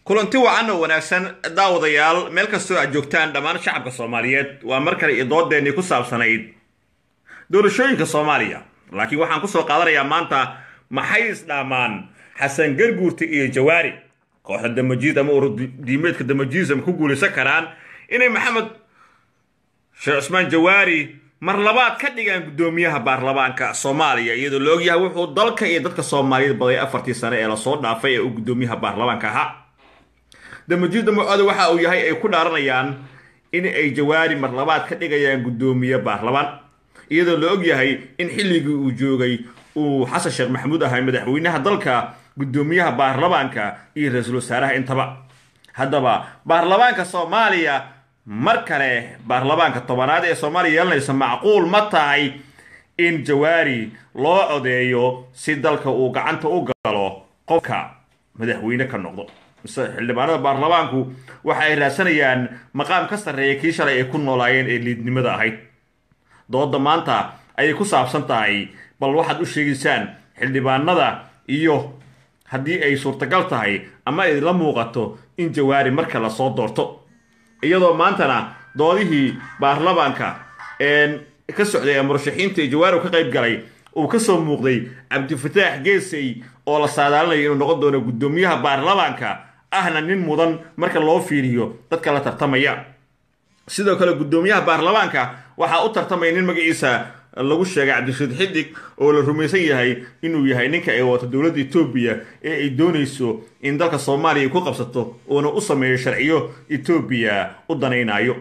kulanti wacan oo wanaagsan daawadayaal meel kastoo aad joogtaan dhammaan shacabka soomaaliyeed waa mar kale iyo doodeennii ku saabsanayd doorashooyinka soomaaliya laakiin waxaan kusoo qaadanayaa maanta maxay isdhaamaan xasan garguurti iyo jawaari kooxda damajiid ama ururdiimeedka damajiism ku guulaysan karaan inay maxamed sheekh cusmaan jawaari mar labaad ka dhigaan guddoomiyaha baarlamaanka soomaaliya iyadoo la ogyahay wuxuu dalka iyo dadka soomaaliyeed baday afartii sane ee lasoo dhaafay ee uu guddoomiyaha baarlamaanka ahaa damajiidda mucooda waxa uu yahay ay ku dhaaranayaan in ay jawaari mar labaad ka dhigayaan guddoomiye baarlamaan iyadoo la og yahay in xilligii uu joogay uu xasan sheekh maxamuud ahay madaxweynaha dalka guddoomiyaha baarlamaanka iyo ra-iisul wasaaraha intaba haddaba baarlamaanka soomaaliya mar kale baarlamaanka tobanaad ee soomaaliya yeelanaysa macquul ma tahay in jawaari loo codeeyo si dalka uu gacanta u galo qofka madaxweyne ka noqdo mise xildhibaanada baarlamaanku waxa ay raadsanayaan maqaam ka sarreeya kii shalay ay ku noolaayeen ee liidnimada ahayd dooda maanta ayay ku saabsan tahay bal waxaad u sheegaysaan xildhibaanada iyo haddii ay suurtagal tahay ama ay la muuqato in jawaari marka lasoo doorto iyadoo maantana doodihii baarlamaanka ka socday ee murashaxiinta ee jawaari ka qayb galay uu kasoo muuqday cabdifataax geesay oo la saadaalinayo inuu noqon doono guddoomiyaha baarlamaanka ahna nin mudan marka loo fiiriyo dadka la tartamaya sidoo kale guddoomiyaha baarlamaanka waxaa u tartamaya nin magaciisa lagu sheegay cabdirashiid xidig oo la rumaysan yahay inuu yahay ninka ay wato dowladda etoobiya ee ay doonayso in dalka soomaaliya ku qabsato uuna u sameeyo sharciyo etoobiya u danaynayo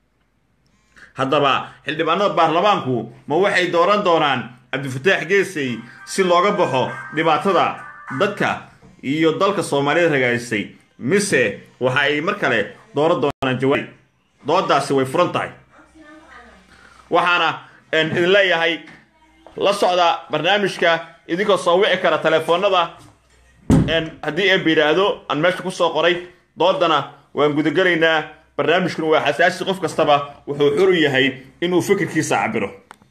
haddaba xildhibaanada baarlamaanku ma waxay dooran doonaan cabdifataax geesay si looga baxo dhibaatada dadka iyo dalka soomaaliyed ragaysay mise waxa ay mar kale dooran doonaan jawaari doodaasi way furan tahay waxaana idin leeyahay la socda barnaamijka idinkoo soo wici kara telefoonada haddii eeba yidhaahdo aan meesha kusoo qoray doodana waan gudagelaynaa barnaamijkuna waa xasaasi qof kastaba wuxuu xur u yahay inuu fikirkiisa cabiro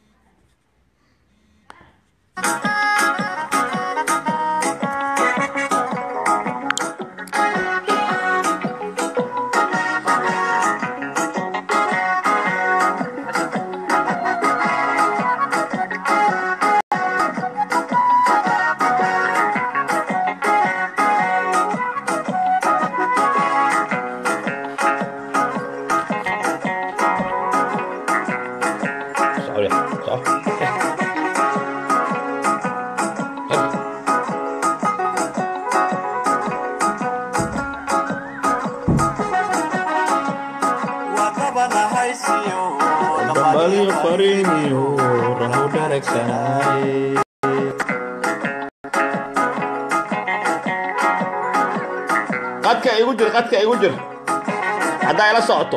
qadka igu jir qadka igu jir haddaa ila socoto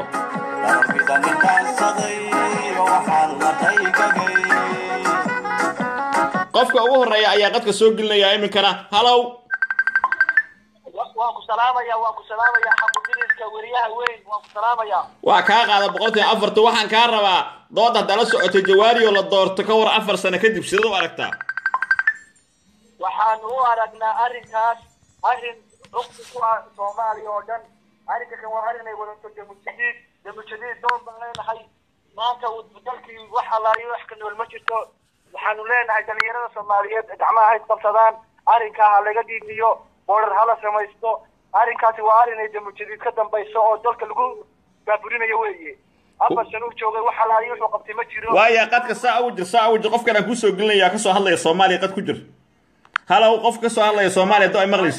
qofka ugu horeeya ayaa qadka soo gelinaya iminkana halow waan ku salaamaya waan ku salaamaya xaqudirirka weriyaha weyn waan ku salaamaya waa kaa qaada boqolkiiba afarta waxaan kaa rabaa dood haddaa la socotay jawaari oo la doorto ka war afar sano kadib sidaad u aragtaa waxaan u aragnaa arrinkaas arrin cugsi ku ah soomaaliya oo dhan arrinka kan waa arrin ay wadato damujadiid damujadiid doon baan leenahay maanta dalkii wax allaaliyo wax ka nool ma jirto waxaanu leenahay dhalinyarada soomaaliyeed gacmaha hayd qabsadaan arrinkaa ha laga dhiibiyo boodhar hala samaysto arrinkaasi waa arrin ay damujadiid ka dambayso oo dalka lagu baaburinayo weeye afar sano u joogay wax allaaliyo wuxuu qabtay ma jiro waaya qadka saa ugu jir saa ugu jir qofkan aan kusoo gelinaya kasoo hadlaya soomaaliya qad ku jir halow qof kasoo hadlaya soomaaliya do ay maqlaysa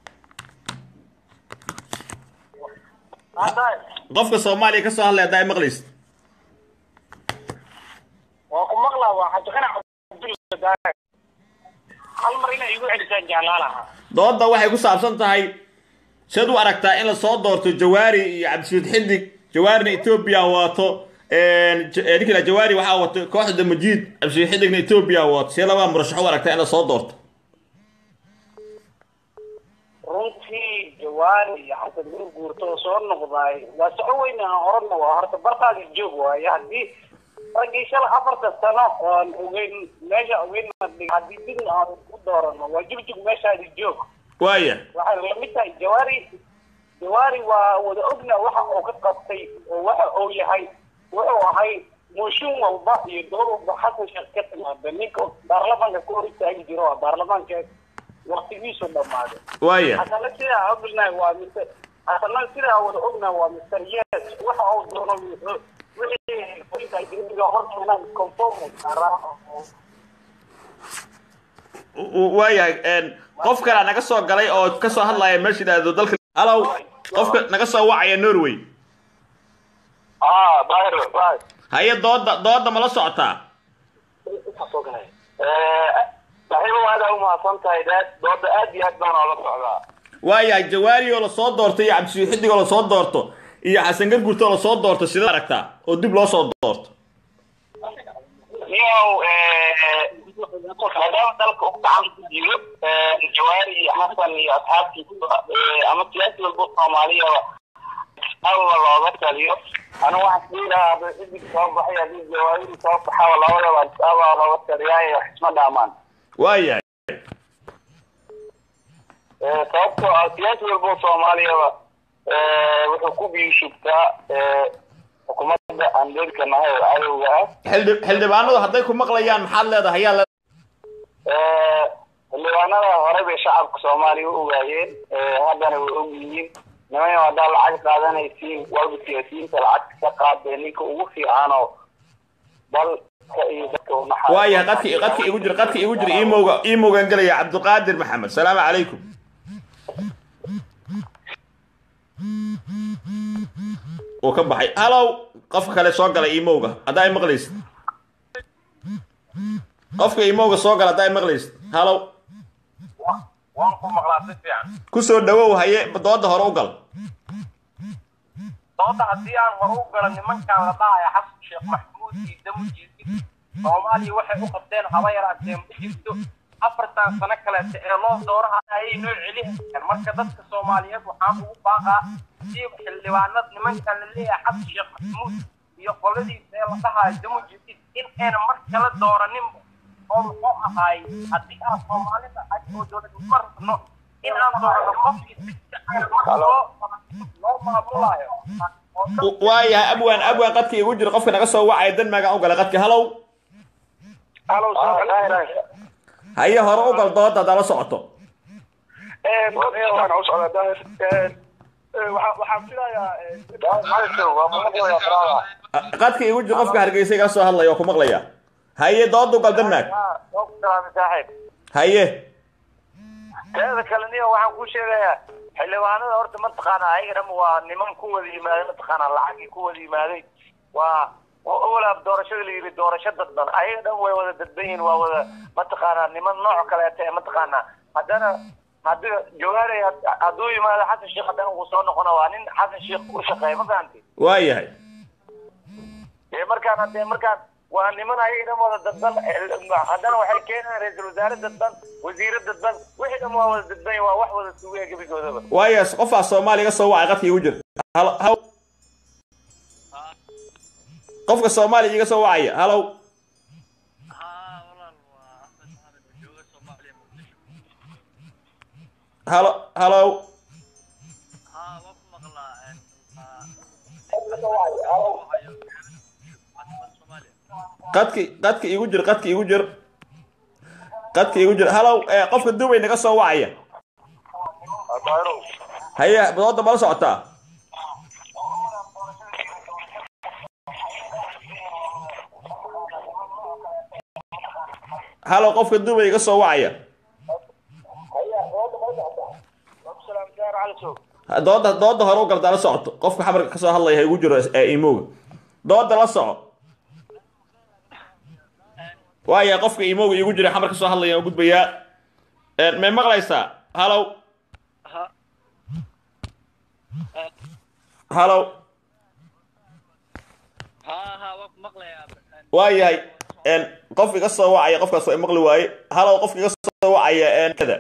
qofka soomaaliya kasoo hadlaya haddaa ay maqlaysa waa ku maqlaa waa cabdiqanac cabdulla hal mar inay igu celisaan jeclaa lahaa dooda waxay ku saabsan tahay siad u aragtaa in lasoo doorto jawaari iyo cabdishiid xidig jawaarina etoobiya wato ninkila jawaari waxaa wato kooxda damajiid cabdishiid xidigna etoobiya wato see labaa murashax u aragtaa in lasoo doorto runtii jawaari iyo xasan gurguurta oo soo noqdaay waa soco weyn aan oranna waa horta bartaadi joog waaye haddii raggii shala afarta sano oon ogeyn meesha ogeyn haddii dib aan ku doorano waa jugjug meeshaadi joog waaya waxay lamid tahay jawaari jawaari waa wada ogna waxa uu ka qabtay oo waxa uu yahay wuxuu ahay mooshin walba iyo dood walba xasan sheekh ka timaada ninka baarlamaanka ku hor istaagi jiro waa baarlamaanka waqtigiisu dhammaaday waaya hasana sidaa ognahay waa mr hasana sidaa wada ognahay waa mr yes waxa uu doono wuxuu- wixii qoyska degdega horteena conform saaraa waayahay een, qof kalea naga soo galay oo ka soo hadlaya meesha yidhaahdo dalka halow qofka naga soo wacaya norway ah bayr bayr haye dooda dooda ma la socotaa saaxiibo aad aa umahadsan tahay dad dooda aad iyo aad baan oola socdaa waayahay jawaari oo lasoo doorto iyo cabdisii xidig oo lasoo doorto iyo xasan gargurto oo lasoo doorto sidee aragtaa oo dib loo soo doorto niyow maadaama dalka u gacan ku jiro jawaari iyo xasan iyo asxaabtiisa ama siyaasi walba soomaaliyaba alla looga taliyo anigu waxaan isdhihi lahaa haddii xidig soo baxay haddii jawaaridi soo baxaba labadaba alla looga taliyaayo wax isma dhaamaan waayahay sababtoo ah siyaasi walba soomaaliyaba wuxuu ku biishubtaa xukuumadda aan dheerka nahay oo cadowga ah xildhi xildhibaanadu hadday ku maqlayaan maxaad leedahay ayaa le xildhibaanada hore bay shacabka soomaaliya u ogaayeen haddana way og yihiin niman haddaa lacag qaadanaysiin walba siyaasiyiinta lacag ka qaadee ninka ugu fiicanoo dalka iyo dadka unaxa waayahay qadki qadki igu jir qadki igu jir imowga imowgan gelaya cabdiqaadir maxamed salaamu calaykum uu ka baxay halow qofka kale soo gala imowga haddaa i maqlaysid qofka imowga soo gala haddaa i maqlaysid halow waan ku maqlaa si fiican ku soo dhawow haye dooda hore u gal dooda haddii aan hore u galo nimankan la dhahaya xasan sheekh maxmuud iyo damujiisi soomaaliya waxay u qabteen haba yaraatee ma jirto afartan sano kaleeta ee loo dooraha ayay noo celihayaan marka dadka soomaaliyeed waxaan ugu baaqaa si xildhibaanad nimankan la leeyahay xasan sheekh maxmuud iyo qoladiisa ee la dhahayo damujiisi in ayna mar kale dooraninba oo muxuu ahaay haddii aan soomaalida ay oo dowladnimo rabno in aan doorano qofkii si fiican marka loo loo maamulayo waayahay abwaan abwaan qadka igu jir qofka naga soo wacaya denmarkan u gala qadka halow haye hore u gal dooda haddaa la socoto waxaan filayaa qadka igu jir qofka hargeysa iga soo hadlaya oo ku maqlaya haye dooda u gal denmark haye teeda kale niyo waxaan ku sheegayaa xildhibaanada horta mataqaana ayagana waa niman ku wada yimaaday mataqaana lacagii ku wada yimaaday waa walaab doorashada la yidhi doorasho dadban ayaga dhan way wada dadban yihiin waa wada mataqaana niman nooc kaleeta ee mataqaana haddana haddii jawaari hadduu yimaado xasan sheekh haddana wuu soo noqona waa nin xasan sheekh u shaqeeya ma fahanti waayahay dee markaan hadee markaan waa niman ayaga dhan wada dadban haddana waxay keenayaan ra-iisul wasaare dadban wasiire dadban wixii dhan waa wada dadban waa wax wada sugaya gebigoodaba waaya qofaa soomaaliya iga soo wacay qadka igu jir halo halo qofka soomaaliya iga soo wacaya halow halo halow qadki qadka igu jir qadka igu jir qadka igu jir halow eh, qofka dubay naga soo wacaya haye dooda mala socotaa halow qofka dubay iga soo wacaya dooda dooda hore u galdaa la socoto qofka xamarka ka soo hadlaya ha igu jiro ee imowga dooda la soco waaya qofka imowga igu jira xamar ka soo hadlaya oo gudbayaa may maqlaysaa halow halow waayahay qof iga soo wacaya qofkaas waa maqli waaye halow qofka iga soo wacaya kada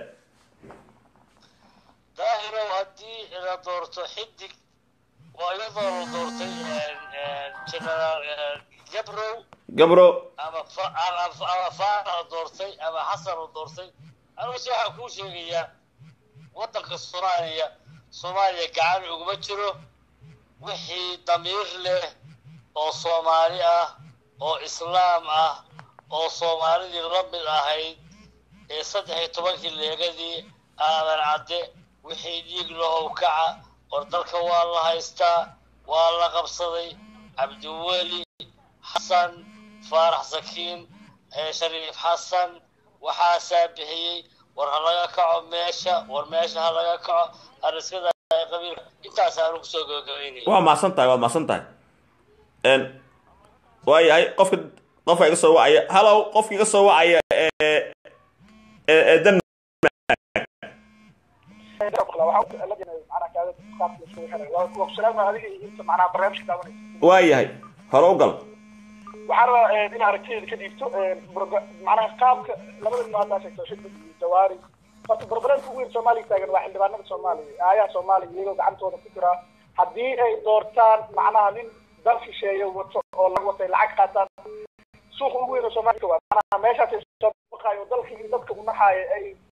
daahirow haddii la doorto xidig waa iyadoo la doortay generaal gabrow gabro ama fa- ama ama faarax la doortay ama xasan la doortay aniguse waxaan kuu sheegayaa waddanka soomaaliya soomaaliya gacan uguma jiro wixii damiir leh oo soomaali ah oo islaam ah oo soomaalidii la mid ahayd ee saddex iyo tobankii leegadii aadan cadde wixii dhiig lahow kaca war dalka waa la haystaa waa la qabsaday cabdiweli xasan faarax sakiin shariif xasan waxaasaa bixiyey war ha laga kaco meesha war meesha ha laga kaco hariskada qabiilka intaas aanu kusoo gabagabaynaya waa mahadsan tahay waad mahadsan tahay n waayahay qofka qofka iga soo wacaya hallow qofka iga soo wacaya ee ee ee dan waayahay hore u gal waxaan rabaa in aragtideeda ka dhiibto macnaha qaabka labada nin haddaa sheegto shidmad iyo jawaari horta barbareedka ugu yar soomaaliya taagan waa xildhibaanada soomaaliya aayaha soomaaliya iyagoo gacantooda ku jira haddii ay doortaan macnaha nin dal shisheeye wato oo laga watay lacag qaataan suuqa ugu yar oo soomaaliya waa macnaha meeshaas ay soo baqaayo dalka iyo dadka unaxaaya ay